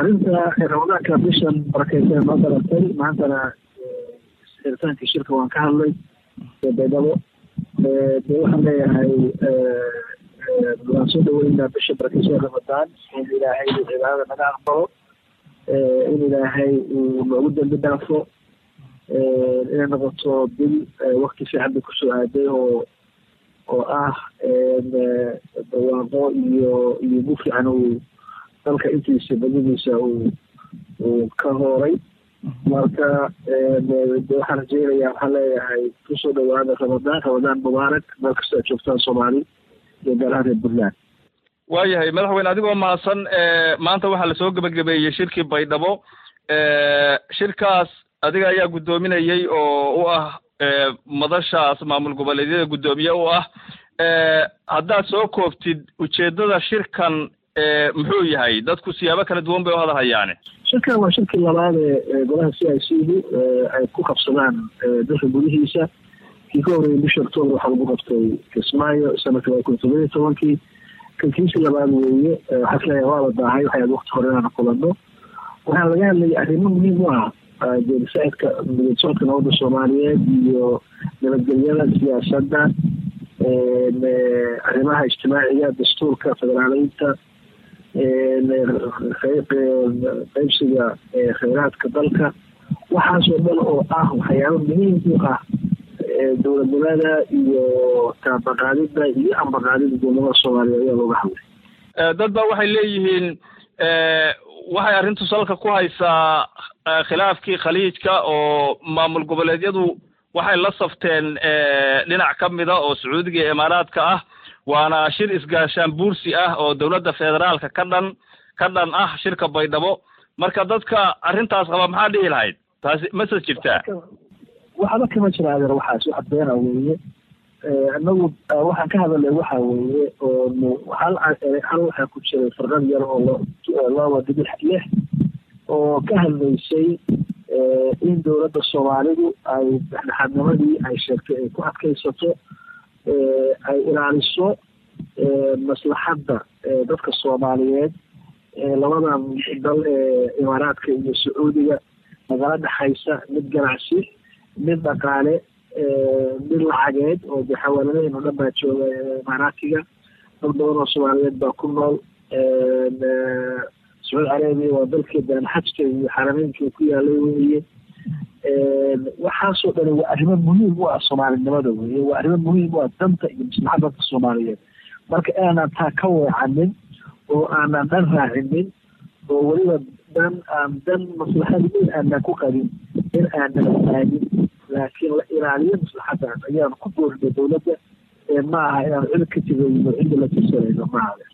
arrinta ramadaanka bishan barakeysan noo daratay maantana xeritaankii shirka waan ka hadlay baydhabo de waxaan leeyahay waan soo dhaweynaa bisha barakeysan ramadaan in ilaahay cibaadada naga aqbalo in ilaahay uu noogu dambi dhaafo inay noqoto bil wakti fiican bay kusoo aaday oo oo ah barwaaqo iyo iyo bu fiican uu dalka intiisa badadiisa uu uu ka hooray marka waxaan rajeynayaa waxaan leeyahay kusoo dhawaada ramadaan ramadaan mubaarak meel kasta aad joogtaan soomaali iyo gaar ahaan reer puntland waayahay madaxweyne adigoo mahadsan maanta waxaa lasoo gebagabeeyey shirkii baydhabo shirkaas adiga ayaa guddoominayey oo u ah madashaas maamul goboleedyada guddoomiye u ah haddaad soo kooftid ujeeddada shirkan muxuu yahay dadku siyaabo kala duwan bay u hadalhayaane shirkan waa shirkii labaad ee golaha c i c du ay ku qabsadaan dalka gudihiisa kii ka horreeyay bisha octoober waxaa lagu qabtay kismaayo sanadka laba kun todoba iyo tobankii kankiisii labaad weeye waxaa isleeyahay waa la daahay waxay aad wakti hore inaan kulano waxaa laga hadlayay arrimo muhiim u ah jeedisacidka midad socodka nabadda soomaaliyeed iyo nabadgelyada siyaasadda arrimaha ijtimaaciga dastuurka federaaleynta qaybsiga kheyraadka dalka waxaasoo dhan oo ah waxyaabo muhiim u ah dowladnimada iyo taabaqaadida iyo ambaqaadida dowladnimada soomaaliya ayaa looga hadlay dad ba waxay leeyihiin waxay arrintu salka ku haysaa khilaafkii khaliijka oo maamul goboleedyadu waxay la safteen dhinac ka mida oo sacuudiga iyo imaaraadka ah waana shir isgaashaan buursi ah oo dowladda federaalka ka dhan ka dhan ah shirka baydhabo marka dadka arrintaas qaba maxaa dhihi lahayd taasi mase jirtaa waxba kama jira adeer waxaas wax beena weeye anagu waxaan ka hadalay waxa weeye oo hal hal waxaa ku jiray farqad yar oo laba dibix lix oo ka hadlaysay in dowladda soomaalidu ay dhexdhexaadnimadii ay sheegtay ay ku adkaysato ay ilaaliso maslaxadda dadka soomaaliyeed labadan dal ee imaaraadka iyo sacuudiga nagala dhexaysa mid ganacsi mid dhaqaale mid lacageed oo de xawaaladaheen oo dhan baa jooga imaaraatiga dad badan oo soomaaliyeed baa ku nool sacuudi carabiya waa dalkeedana xajka iyo xarameynka ku yaalay weeye waxaasoo dhani waa arrimo muhiim u ah soomaalinimada weye waa arrimo muhiim u ah danta iyo maslaxadda dadka soomaaliyeed marka aanan taa ka weecanin oo aanan dhan raacinin oo weliba dan aan dan maslaxad weyn aanan ku qabin in aanan aadin laakiin la ilaaliyo maslaxaddan ayaan ku doorinay dowladda ee ma aha inaan cid ka tigayno cidda la tirsanayno ma aha